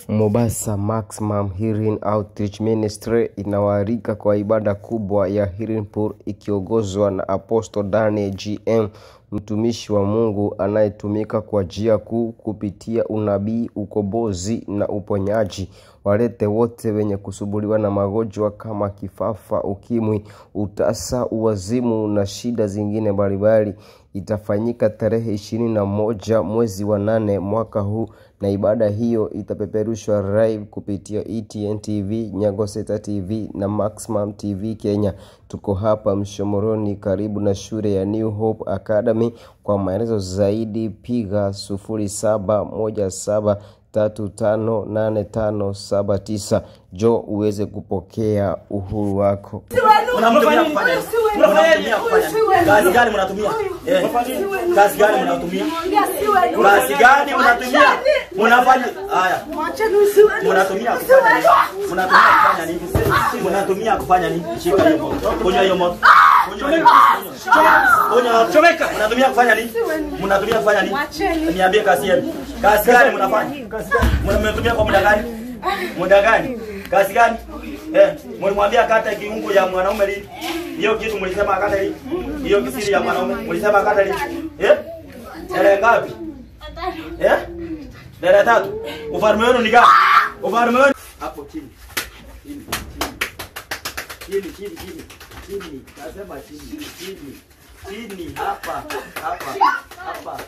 Mombasa Maximum Healing Outreach Ministry inawaalika kwa ibada kubwa ya Healing Pool ikiongozwa na Apostle Daniel GM, mtumishi wa Mungu anayetumika kwa njia kuu kupitia unabii, ukombozi na uponyaji. Walete wote wenye kusumbuliwa na magonjwa kama kifafa, ukimwi, utasa, uwazimu na shida zingine mbalimbali. Itafanyika tarehe ishirini na moja mwezi wa nane mwaka huu na ibada hiyo itapeperushwa live kupitia ETN TV, Nyagoseta TV na Maximum TV Kenya. Tuko hapa Mshomoroni karibu na shule ya New Hope Academy. Kwa maelezo zaidi piga sufuri saba moja saba tatu tano nane tano saba tisa. Jo uweze kupokea uhuru wako. Mnamtumia kufanya nini? Mnamtumia kufanya nini? Kazi gani mnatumia? Eh, kazi gani mnatumia? Kazi gani mnatumia? Mnafanya haya. Mnatumia kufanya nini? Mnatumia kufanya nini? Mnatumia kufanya nini? Shika hiyo moto. Kunywa hiyo moto. Kunywa hiyo moto. Kunywa chomeka. Mnatumia kufanya nini? Mnatumia kufanya nini? Niambie kazi yenu. Kazi gani mnafanya? Mnatumia kwa muda gani? Muda gani? Kazi gani? Eh, mlimwambia kata kiungo ya mwanaume lini? Hiyo kitu mlisema kata lini? Hiyo kisiri ya mwanaume mlisema kata lini? Eh? Tarehe ngapi? Eh? Tarehe tatu. Ufalme wenu ni gani? Ufalme wenu hapo chini. Chini. Chini, chini, chini. Chini. Nasema chini. Chini. Chini hapa. Hapa. Hapa.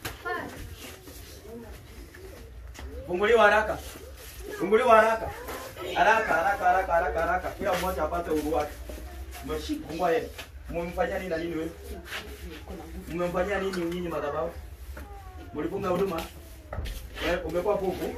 Funguliwa haraka. Funguliwa haraka. Haraka, haraka, haraka, haraka, haraka. Kila mmoja apate uhuru wake. Mmefungua yeye. Mmemfanyia nini na nini wewe? Mmemfanyia nini nyinyi madhabahu? Mlifunga huduma? Wewe umekuwa pupu?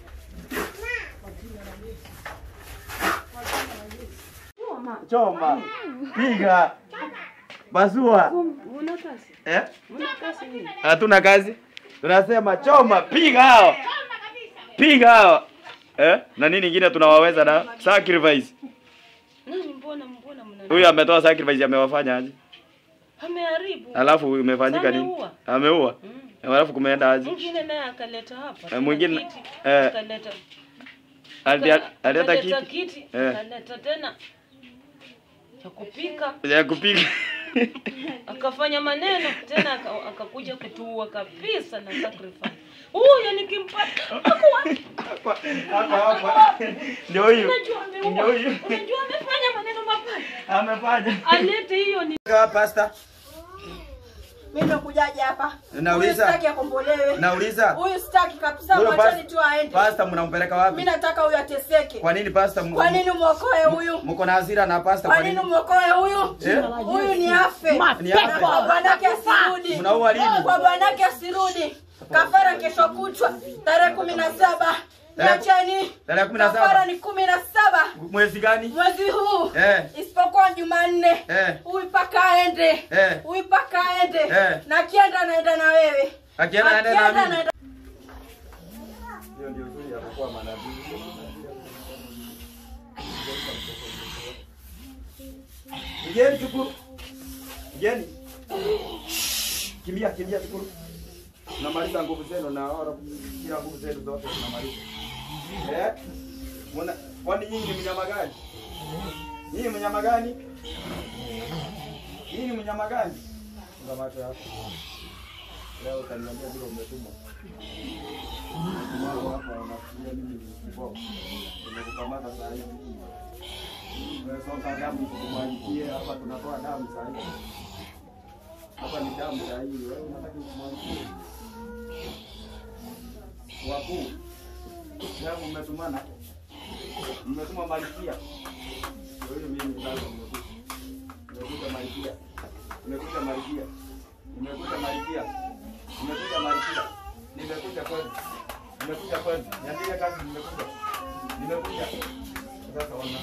Choma. Piga. Basua. Eh? Hatuna kazi. Tunasema choma, piga hao. Piga hao. Eh? Na nini ingine tunawaweza na sacrifice. Nani mbona mbona mna Huyu ametoa sacrifice amewafanya aje? ameharibu. Alafu imefanyika nini? Ameua. Ameua. Mm. Alafu kumeenda aje? Mwingine naye akaleta hapa. Eh, tuna mwingine- kiti, eh, akaleta Ali- aka- Alileta akaleta kiti kiti, Eh. akaleta tena cha kupika, ya kupiga. akafanya maneno tena aka- akakuja kutuua kabisa na sacrifice. Huyo nikimpata ako wapi? Hapa hapa. Ndio huyu. Unajua Ndio ameua. huyu. Unajua amefanya maneno mabaya. Amefanya. Alete hiyo ni Pastor, Mimi nimekujaje hapa? Nauliza. Huyu sitaki akombolewe. nauliza. Huyu sitaki kabisa, Huyo mwacheni pas- tu aende. Pastor mnampeleka wapi? Mimi nataka huyu ateseke. Kwa nini pastor? m- Kwa nini mwokoe huyu? Mko na hasira na pastor Kwa kwa nini nini? mwokoe huyu? Eh? Huyu ni afe. Ni afe. Na Kwa bwanake asirudi. Mnaua lini? Kwa bwanake asirudi. Kafara kesho kutwa tarehe kumi na saba. Tarehe- Niacheni. tarehe kumi na saba. Kafara ni kumi na saba Mwezi gani? mwezi huu Eh. isipokuwa Jumanne. Eh. Huyu paka aende. Eh. Huyu paka aende. Eh. Na akienda anaenda na wewe. Akienda anaenda na mimi. anaenda Hiyo ndio uzuri ya kuwa manabii. Ngeni Shukuru. Ngeni. Kimbia, kimbia Shukuru. Tunamaliza nguvu zenu na ora kila nguvu zenu zote tunamaliza. Eh? Mwana, kwani nyinyi ni mnyama gani? Nyinyi mnyama gani? Nyinyi mnyama gani? Funga macho yako. Leo utaniambia vile umetumwa. Wao hapa wanafikiria mimi ni kiboko. Nimekukamata saa hizi. Umesonga damu tukumwangikie hapa tunatoa damu saa hizi. Hapa ni damu saa hii. Wewe unataka kumwangikie. Wakuu. Damu mmetumana. Mmetuma malikia. Wewe mimi sasa nimekuja. Nimekuja malikia. Nimekuja malikia. Nimekuja malikia. Nimekuja malikia. Nimekuja kwenu. Nimekuja kwenu. Niambie kazi nimekuja. Nimekuja. Sasa ona.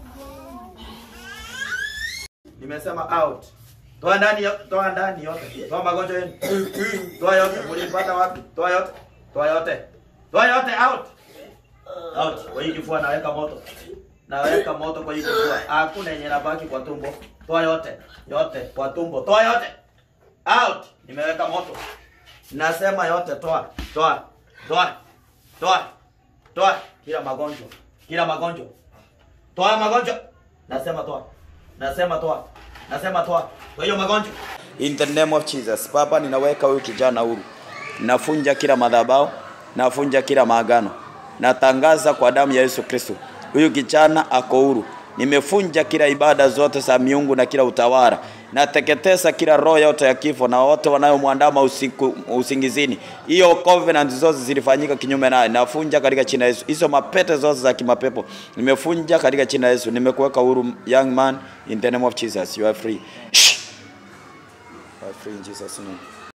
Nimesema out. Toa ndani yo- toa ndani yote. Toa magonjwa yenu. Toa yote. Mlipata wapi? Toa yote. Toa yote. Toa yote out. Out. Kwa hii kifua naweka moto. Naweka moto kwa hii kifua. Hakuna yenye nabaki kwa tumbo. Toa yote. Yote kwa tumbo. Toa yote. Out. Nimeweka moto. Nasema yote toa. Toa. Toa. Toa. toa kila magonjwa kila magonjwa toa magonjwa nasema toa nasema toa nasema toa kwa hiyo magonjwa In the name of Jesus. Baba, ninaweka huyu kijana huru, nafunja kila madhabahu, nafunja kila maagano, natangaza kwa damu ya Yesu Kristo, huyu kijana ako huru. Nimefunja kila ibada zote za miungu na kila utawala, nateketeza kila roho yote ya kifo na wote wanayomwandama usiku usingizini. Hiyo covenant zote zilifanyika kinyume naye, nafunja katika jina la Yesu. Hizo mapete zote za kimapepo nimefunja katika jina la Yesu. Nimekuweka huru, young man, in the name of Jesus. You are free. You are free in Jesus' name.